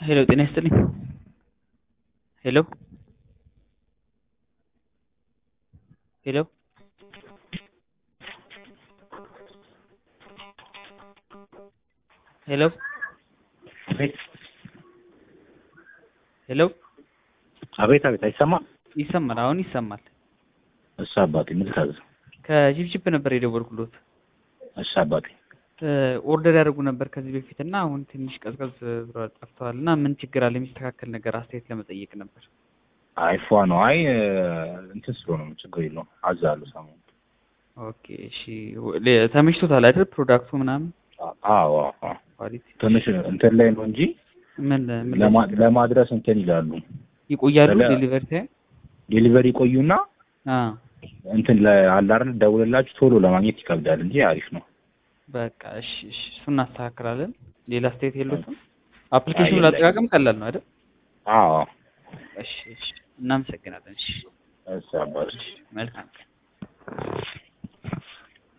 ሄሎ ጤና ይስጥልኝ። ሄሎ ሄሎ ሄሎ አቤት ሄሎ አቤት አቤት፣ አይሰማም? ይሰማል። አሁን ይሰማል። እሺ አባቴ፣ ምን ልታዘዝ? ከጂፕጂፕ ነበር የደወልኩሎት። እሺ አባቴ፣ ኦርደር ያደርጉ ነበር ከዚህ በፊት እና አሁን ትንሽ ቀዝቀዝ ብሏል፣ ጠፍተዋል እና ምን ችግር አለ? የሚስተካከል ነገር አስተያየት ለመጠየቅ ነበር። አይፏ ነው። አይ እንትን ስለሆነ ነው፣ ችግር የለውም። አዛለሁ ሰሞኑን። ኦኬ እሺ። ለ- ተመችቶታል አይደል? ፕሮዳክቱ ምናምን አዎ አዎ። ኳሊቲ ትንሽ እንትን ላይ ነው እንጂ ምን ምን ለማ- ለማድረስ እንትን ይላሉ። ይቆያሉ? ስለ- ዴሊቨሪ ታይም ዴሊቨሪ ቆዩና አ እንትን ለአለ አይደል ደውልላችሁ ቶሎ ለማግኘት ይከብዳል እንጂ አሪፍ ነው። በቃ እሺ እሺ፣ እሱን እናስተካክላለን። ሌላ አስተያየት የለውም። አፕሊኬሽኑ የለኝም። ላጠቃቀም ቀላል ነው አይደል? አዎ እሺ እሺ፣ እናመሰግናለን። እሺ እሺ አባቴ። መልካም ቀን።